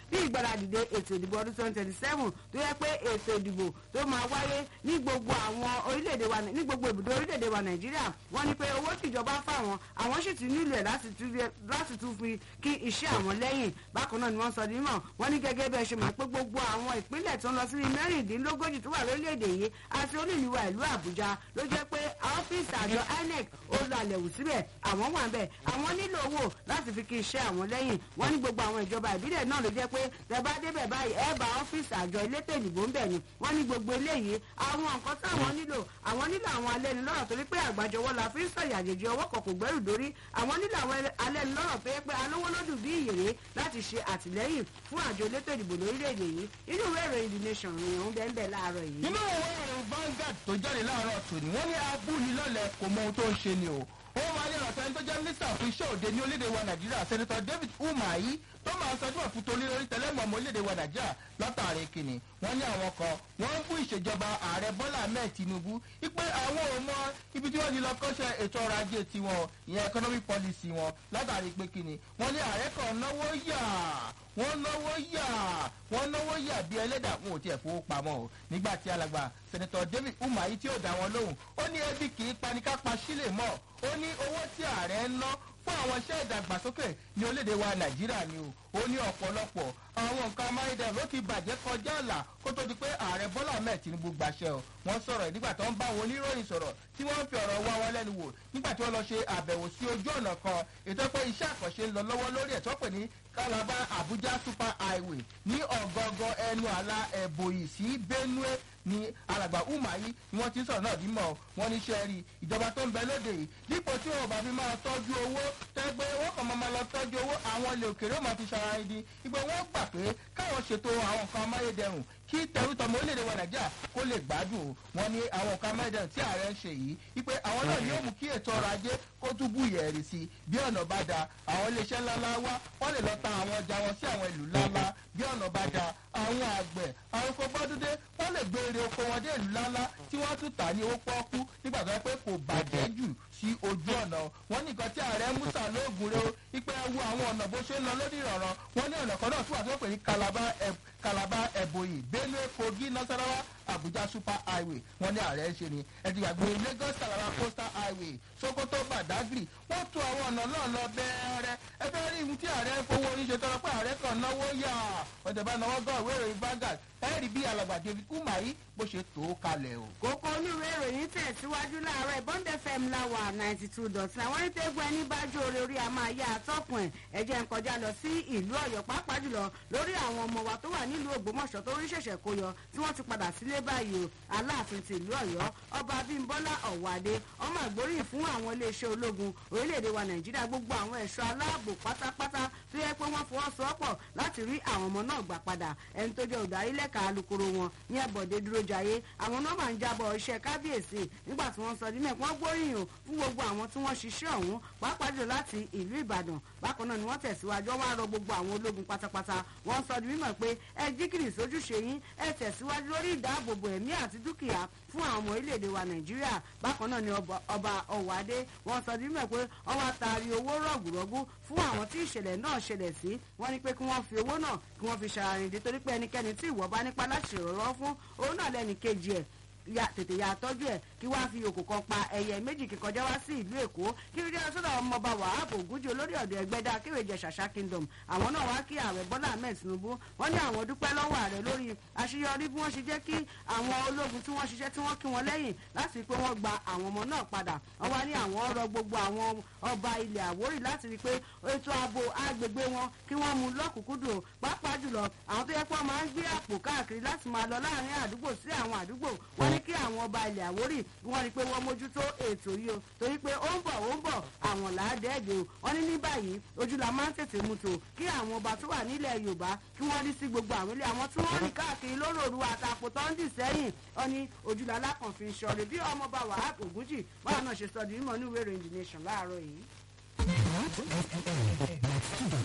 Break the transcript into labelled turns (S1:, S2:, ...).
S1: bí ìgbáradìde ètò ìdìbò ọdún twenty twenty seven tó yẹ pé ètò ìdìbò tó máa wáyé ní gbogbo àwọn orílẹ̀-èdè wa ní gbogbo ibùdó orílẹ̀-èdè wa nàìjíríà wọ́n ní pé owó tìjọba fáwọn àwọn sì ti nílò ẹ̀ láti tún fi kí iṣẹ́ àwọn lẹ́yìn bákan náà ni wọ́n sọ ní mọ̀ wọ́n ní gẹ́gẹ́ bẹ́ẹ̀ ṣe mọ̀ pé gbogbo àwọn ìpínlẹ̀ tó ń lọ sí mẹ́rìndínlógójì tó wà lórílẹ̀‐èdè yìí àti olúìlúwa ìlú àbújá ló jẹ́ pé ọ́fíìsì àjọ inec ó lọ àlẹ̀wò síbẹ̀ àwọn wà bẹ́ẹ̀ àwọn nílò owó láti fi kí iṣẹ́ àwọn lẹ́yìn wọ́n ní gbogbo àwọn ìjọba ìbílẹ̀ náà ló jẹ́ pé tẹ bá débẹ̀ báyìí ẹ bá ọ́fíìsì àjọ elétò ìdìbò ń bẹ̀ ni wọ́n ní gbogbo eléyìí àwọn nǹkan táwọn nílò àwọn nílò àwọn alẹ́nulọ́rọ̀ torí pé àgbàjọwọ́ la fi ń sọ̀yà àjèjì ọwọ́ kan kò gbẹ́rù dórí àwọn nílò àwọn alẹ́nulọ́rọ̀ pé pé alówó lódù bí ìyèrè láti ṣe àtìlẹ́yìn fún àjọ elétò ìdìbò lórílẹ̀‐èdè yìí inú ìwé ìròyìn the nation ròyìn òun bẹ́ẹ̀ bẹ́ẹ̀ láàárọ̀ yìí.
S2: nínú ìwé ìròyìn Vanguard tó jáde láàárọ̀ tòní wọ́n ní abúlilọ́lẹ̀ kò mọ ohun tó ń ṣe ni o ó máa ní ọ̀sẹ̀ tó jẹ́ mínísítà fún iṣẹ́ òde ní orílẹ̀-èdè wa nàìjíríà sẹ́nitọ́ david umahi tó máa ń sọjú ọ̀fun torí lórí tẹlẹ́mù ọmọ orílẹ̀-èdè wa nàìjíríà látàrí kìnnì wọ́n ní àwọn kan wọ́n ń bú ìṣèjọba ààrẹ bọ́lá ahmed tinubu wípé àwọn ò mọ ibi tí wọ́n ti lọ kọ́ṣẹ́ ètò ọrọ̀ ajé tiwọn ìyẹn economic policy wọn látàrí pé kìnnì wọ́n ní ààrẹ kan náwó yà wọ́n náwó yà wọ́n náwó yà bí ẹlẹ́dà wọn ò tiẹ̀ fowó pamọ́ o nígbà tí alàgbà sẹ́nitọ́ david umahi tí ò dá wọn lóhùn ó ní ẹbí kì í paníkápa sílẹ̀ mọ́ ó ní owó tí ààrẹ ń ná fún àwọn iṣẹ́ ìdàgbàsókè ní orílẹ̀-èdè wa nàìjíríà ni o ó ní ọ̀pọ̀lọpọ̀ àwọn nǹkan amáyédẹrùn ló ti bàjẹ́ kọjá àlà kó tó di pé ààrẹ bọ́lá ahmed tinubu gbàṣẹ o wọ́n sọ̀rọ̀ nígbà tó ń bá àwọn oníròyìn sọ̀rọ̀ tí wọ́n ń fi ọ̀rọ̀ wá wọn lẹ́nu wò nígbà tí wọ́n lọ ṣe àbẹ̀wò sí ojú ọ̀nà kan ètò pé iṣẹ́ àkànṣe ń lọ lọ́wọ́ lórí ẹ̀ tó pè ní calabar abuja super highway ní ọ̀gọ́gọ́ ẹnu àlà ẹ̀bòyì sí benue ní alàgbà umahi ni wọ́n ti sọ̀rọ̀ náà bímọ wọ́n ní sẹ́ẹ̀rì ìjọba tó ń bẹ lóde yìí dípò tí wọn ò bá fi máa tọ́jú owó tẹ́gbẹ́ wọ́n kàn máa lọ tọ́jú owó àwọn ilé òkèrè ó máa fi ṣara ẹni ìgbà wọ́n gbà pé káwọn ṣètò àwọn nǹkan amáyédẹrùn kí tẹrútọmọ orílẹ̀-èdè wa nàìjíríà kó lè gbádùn wọn ní àwọn nǹkan amáyédẹrùn tí ààrẹ ń ṣe yìí wípé àwọn náà yóò mú kí ètò ọrọ̀ ajé kó tún bú ìyẹ̀rì sí i bí ọ̀nà bá da àwọn iléeṣẹ́ ńláńlá wá wọ́n lè lọ ta àwọn ọjà wọn sí àwọn ìlú ńláńlá bí ọ̀nà bá da àwọn àgbẹ̀ àwọn oko bọ́dúndé wọ́n lè gbé èrè oko wọn dé ìlú ńláńlá tí wọ́n tún tà ní owó pọ́ọ́kú nígbà tó yẹ pé kò bàjẹ́ jù sí ojú ọ̀nà wọn nìkan tí ààrẹ musa lóògùn rẹ o ipe wo àwọn ọ̀nà bó ṣe ń lọ lórí ìrọ̀rọ̀ wọn ní ọ̀nà kan náà tí wà tó pè ní calabar ẹ̀bòyì benue kogi nasarawa abuja super highway wọn ní ààrẹ ń ṣe ni ẹ̀dìgbàgbé lagos calabar coastal highway sokoto badagry wọ́n tún àwọn ọ̀nà náà lọ bẹ́ẹ̀rẹ̀ ẹ fẹ́ rí ihun tí ààrẹ ń fowó oníṣe tọrọ pé ààrẹ kan náwó yà ọ̀dẹ̀ bá náwó gan ìwé ìròyìn Vanguard ẹ rí bí alàgbà david umahi bó ṣe tó kalẹ̀ o.
S1: kókó onírúurú ìròyìn tẹ̀síwájú láàárọ̀ bond fm láwà ninety two dot nine wọ́n ní tẹ́gbọ́n ẹni bá jó orí orí a máa yá àtọ́kùn ẹ̀ ẹ̀jẹ̀ ń kọjá lọ sí ìlú ọ̀yọ́ pàápàá jùlọ lórí àwọn ọmọ wa tó wà nílùú ògbómọ̀ṣọ́ tó rí ṣẹ̀ṣẹ̀ kó yọ tí wọ́n ti padà sílé báyìí o aláàfin ti ìlú ọ̀yọ́ ọba abímbọ́lá ọ̀wádé ọmọ àgbóríyìn fún àwọn iléeṣẹ́ ológun orílẹ̀-èdè wa nàìjíríà gbogbo àwọn ẹ̀ṣọ́ aláàbò pátápátá tó yẹ pé wọ́n fọwọ́sowọ́pọ̀ láti rí àwọn ọmọ náà gbà padà ẹni tó jẹ́ olùdarí lẹ́ka alukoro wọn ní ẹ̀bọ̀dé dúró jayé àwọn nọ́mbà ń jábọ̀ iṣẹ́ kábíyèsí nígbà tí wọ́n sọ dímẹ̀ wọ́n gbóríyìn fún gbogbo àwọn tí wọ́n ṣiṣẹ́ ọ̀hún pàápàá jùlọ láti ìlú ìbàdàn bákan náà ni wọ́n tẹ̀síwájú wọ́n á rọ gbogbo àwọn ológun pátápátá wọ́n sọ di mímọ̀ pé ẹ jíkìrì sójúṣe yín ẹ tẹ̀síwájú lórí ìdáàbòbò ẹ̀mí àti dúkìá fún àwọn ọmọ orílẹ̀-èdè wa nàìjíríà bákan náà ni ọba ọ̀wádé wọ́n sọ di mímọ̀ pé wọ́n wá taari owó rọ̀gùrọ̀gù fún àwọn tí ìṣẹ̀lẹ̀ náà ṣẹlẹ̀ sí wọ́n ní pé kí wọ́n fi owó náà kí wọ́n fi ṣàrìndí torí pé ẹnikẹ́ni tí ìwọ bá nípa láti ṣèrànlọ́wọ́ fún òun náà lẹ́nì kejì ẹ̀ ya tètè ya tọ́jú ẹ̀ kí wọ́n á fi òkò kan pa ẹyẹ méjì kí kọjá wá sí ìlú èkó kí rí díẹ̀ sọ́dọ̀ ọmọọba wàhálà ògúnjì olórí ọ̀dọ̀ ẹgbẹ́dá kéwèjẹ ṣàṣà kingdom àwọn náà wá kí ààrẹ bọ́lá ahmed tinubu wọ́n ní àwọn dúpẹ́ lọ́wọ́ ààrẹ lórí àṣeyọrí bí wọ́n ṣe jẹ́ kí àwọn ológun tí wọ́n ṣiṣẹ́ tí wọ́n kí wọn lẹ́yìn láti pé wọ́n gba àwọn ọmọ náà padà wọ́n wá ní àwọn ọ̀rọ̀ gbogbo àwọn ọba ilẹ̀ àwórì láti rí i pé ètò ààbò agbègbè wọn kí wọ́n mú lọ́kùnkúndùn pàápàá jùlọ àwọn tó yẹ pé wọ́n máa ń gbé àpò káàkiri láti máa lọ láàrin àdúgbò sí àwọn àdúgbò wọ́n ní kí àwọn ọba ilẹ̀ àwórì wọ́n rí i pé wọ́n mójútó ètò yìí o torí pé ó ń bọ̀ ó ń bọ̀ àwọn làádẹ́ẹ̀dẹ̀ o wọ́n ní ní báyìí ojú la máa ń tètè mú tó kí àwọn ọba tó wà nílẹ̀ yorùbá kí wọ́n rí sí gbogbo àwọn ilé àwọn tí wọ́n rìn káàkiri lóròrù àtàkùn tó ń dì sẹ́yìn wọ́n ní ojú la lákànfin ṣọ̀rẹ́ bí ọmọọba wàhálà ògúnjì báwọn náà ṣe sọ di mímọ́ ní ìwé ìròyìn the nation láàárọ̀ yìí.